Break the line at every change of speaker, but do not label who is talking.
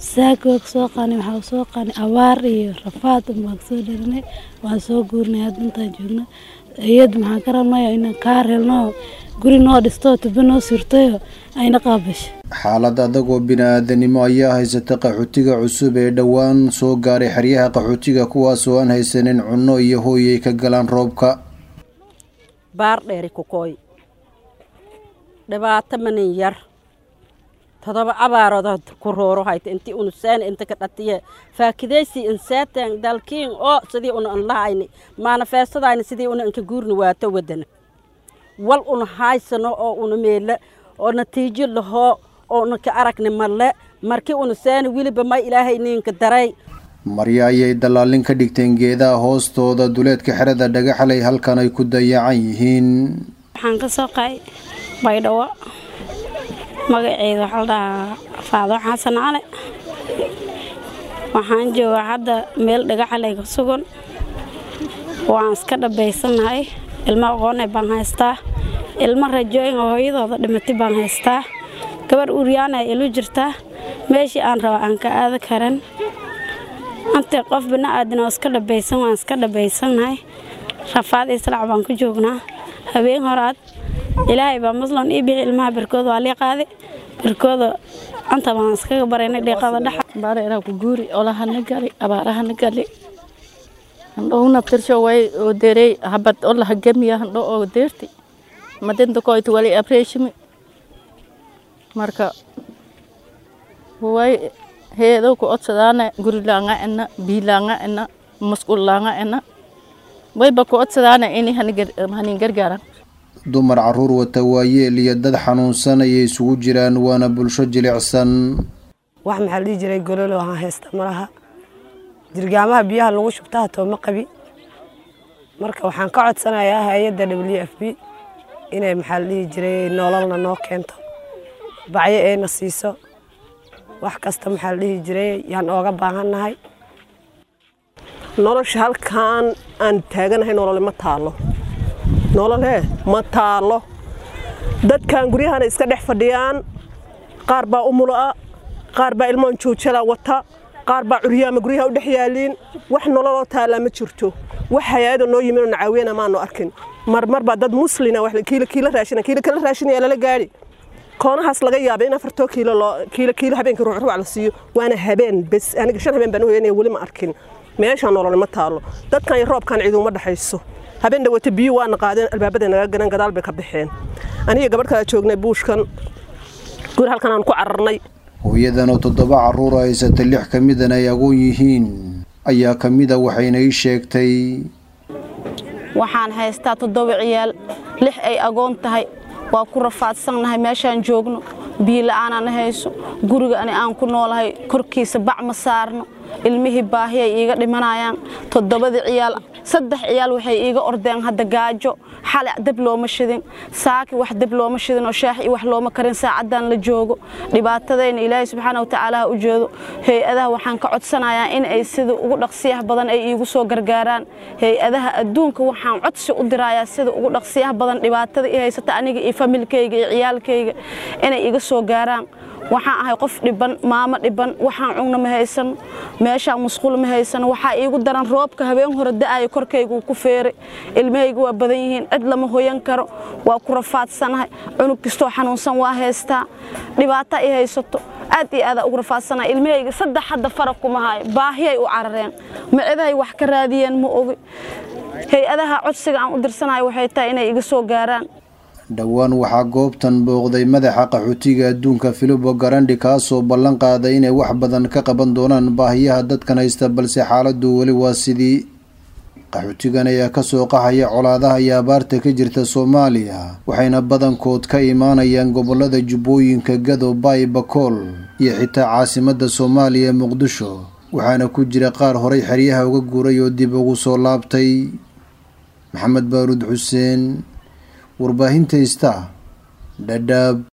saaka waa kasoo qaani waxaa soo qaani abaar iyo rafaad baan kasoo dharinay waan soo guurnay hadda intaan joogno iyad maxaan ka rabnayo inaan kaa reelno guri noo dhisto tubo noo surtayo ayna qaabasho
xaalad adag oo bini-aadanimo ayaa haysata qaxootiga cusub ee dhowaan soo gaaray xeryaha qaxootiga kuwaas oo aan haysanin cunno iyo hooy ay ka galaan roobka
baar dheeri kukooy dhibaato manin yar todoba abaarood ku rooro hayta intii unu saani inta ka dhatiye faakidaysi insaatan dalkiin oo sidii una an lahayni maanafeestadayni sidii una inka guurni waato wadana wal una haysano oo una meele oo natiijo lahoo oo una ka aragni malle markii una saani weliba may ilaahay ninka daray
maryo ayay dallaalin ka dhigteen geedaha hoostooda duleedka xerada dhagaxley halkan ay ku dayacan yihiin
waxaan ka soo qaay baydhawo magaceeda waxaa la dhahaa faado xasan cali waxaan joogaa hadda meel dhagaxaley ka sugan waan iska dhabaysanahay ilmo aqoone baan haystaa ilmo rajooyin oo hooyadooda dhimatay baan haystaa gabarh uuryaana ilu jirtaa meeshii aan raba aan ka aada karan antay qof bini-aadan oo iska dhabaysan waan iska dhabaysanahay rafaad islaac baan ku joognaa habeen horaad ilaahay baa muslan ii bixi ilmaha barkooda waa lii qaaday barkooda anta baan iskaga baraynay dhiiqada dhexa
bareeraa ku guuri olahana gali abaarahana gali handhowna tirsho way oo derey habad olaha gemiya handho oo deerti madinta koyti wali abreeshimi marka way heedo ku odsadaana gurilaanga ena biilaanga ena masquullaanga ena wayba ku odsadaana ini hanin gargaaran
dumar caruur wata waayeel iyo dad xanuunsan ayay isugu jiraan waana bulsho jilicsan
wax maxaa la dhihi jiray gololo aan haysta malaha jirgaamaha biyaha lagu shubtaa tooma qabi marka waxaan ka codsanayaa hay-adda w f b inay maxaa la dhihi jiray nololna noo keento bacyo ayna siiso wax kasta maxaa la dhihi jiray yaan ooga baahannahay
nolosha halkan aan taaganahay nolole ma taalo nolole ma taalo dadkan guryahana iska dhex fadhiyaan qaar baa umuloa qaar baa ilmoon joojala wata qaar baa curyaama guryaha u dhex yaaliin wax nololoo taalaa ma jirto wax hay-ada noo yimin oo nacaawiyana maanu arkin marmar baa dad muslina kiilo raashina kiilo kala raashinaya lala gaadhi koonahaas laga yaabay in afartoo kiilo loo kiilo kiilo habeenkii ruuc ruuc la siiyo waana habeen bes aniga shan habeen baan u heynaya weli ma arkin meeshaan nolole ma taalo dadkan iyo roobkan ciiduma dhexayso habeen dhawata biyo waana qaadeen albaabada naga garan gadaal bay ka baxeen aniga gabadh kala joognay buushkan guri halkan aan ku cararnay
hooyadan oo toddoba carruur haysata lix ka midan ay agoon yihiin ayaa ka mida waxayna ii sheegtay
waxaan haystaa toddoba ciyaal lix ay agoon tahay waa ku rafaadsannahay meeshaan joogno biila'aanana hayso guriga ani aan ku noolahay korkiisa bac ma saarno ilmihii baahi ay iiga dhimanayaan toddobadii ciyaal saddex ciyaal waxay iiga ordeen hadda gaajo xale dab looma shidin saaki wax dab looma shidin oo shaax iyo wax looma karin saacaddan la joogo dhibaatadayna ilaahay subxaana watacaala ha u jeedo hay-adaha waxaan ka codsanayaa in ay sida ugu dhaqsiyaha badan ay iigu soo gargaaraan hay-adaha adduunka waxaan codsi u dirayaa sida ugu dhaqsiyaha badan dhibaatada i haysata aniga iyo familkayga iyo ciyaalkayga inay iga soo gaaraan waxaan ahay qof dhiban maamo dhiban waxaan cugna ma haysano meeshaan musquul ma haysano waxaa iigu daran roobka habeen hore da'aya korkayga uu ku feeray ilmahayga waa badan yihiin cid lama hoyan karo waa ku rafaadsanahay cunug kastoo xanuunsan waa haystaa dhibaata i haysato aad iyo aadaa ugu rafaadsanahay ilmahayga saddex hadda fara kuma hayo baahiyay u carareen macidahay wax ka raadiyeen ma ogi hay-adaha codsiga aan u dirsanayo waxay tahay inay iga soo gaaraan
dhowaan waxaa goobtan booqday madaxa qaxootiga adduunka filibo garandi kaasoo ballan qaaday inay wax badan ka qaban doonaan baahiyaha dadkan haysta balse xaaladdu weli waa sidii qaxootigan ayaa kasoo qaxaya colaadaha iyo abaarta ka jirta soomaaliya waxayna badankood ka imaanayaan gobolada jubbooyinka gado baay bakool iyo xitaa caasimadda soomaaliya muqdisho waxaana ku jira qaar horay xeryaha uga guuray oo dib ugu soo laabtay maxamed baaruud xuseen warbaahinta ista dhadhaab